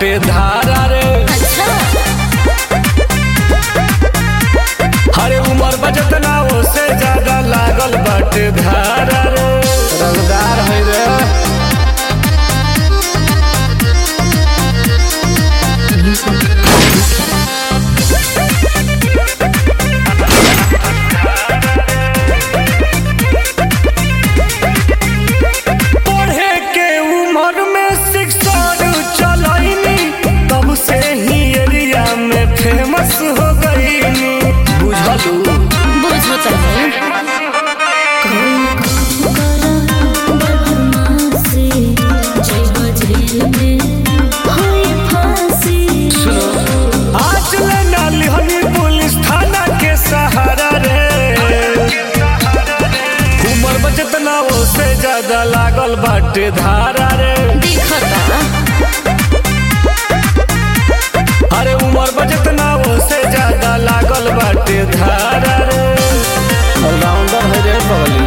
बाटे धारा रे अच्छा हरे उमर बजत ना ओसे ज्यादा लागल बाटे धारा रे रंगदार है रे पढ़े के उम्र में शिक्षण चलैनी तब से ही एरिया में फेमस हो गईनी बुझलू बुझो तनी बदमाशी जय बजेल में होई फांसी आज ले नाली हनी पुलिस थाना के सहारा रे उम्र बचत ना ओसे ज्यादा लागल बाटे धारा रे दिखता अरे उम्र बचत ना ओसे ज्यादा लागल बाटे धारा रे ऑलराउंडर है रे बगली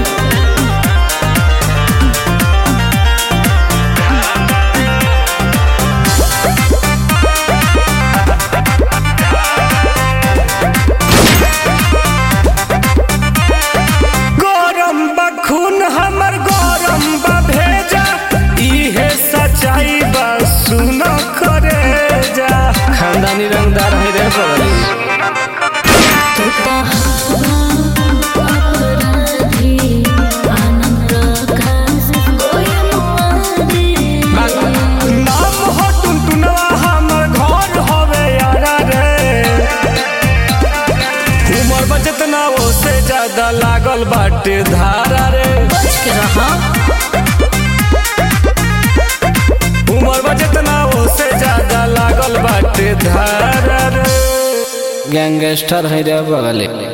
गरम बा खून हमर गरम बा भेजा इहे सच्चाई बा सुन करे जा खानदानी रंगदार है रे बगली तोता अपराधी आनंद रखा कोई मुआदी नाम हो टुनटुनवा हमर घर होवे यारा रे उमर बचत ना ओसे ज्यादा लागल बाटे धारा रे बच के रहा उमर बचत ना ओसे ज्यादा लागल बाटे धारा रे गैंगस्टर है रे बगले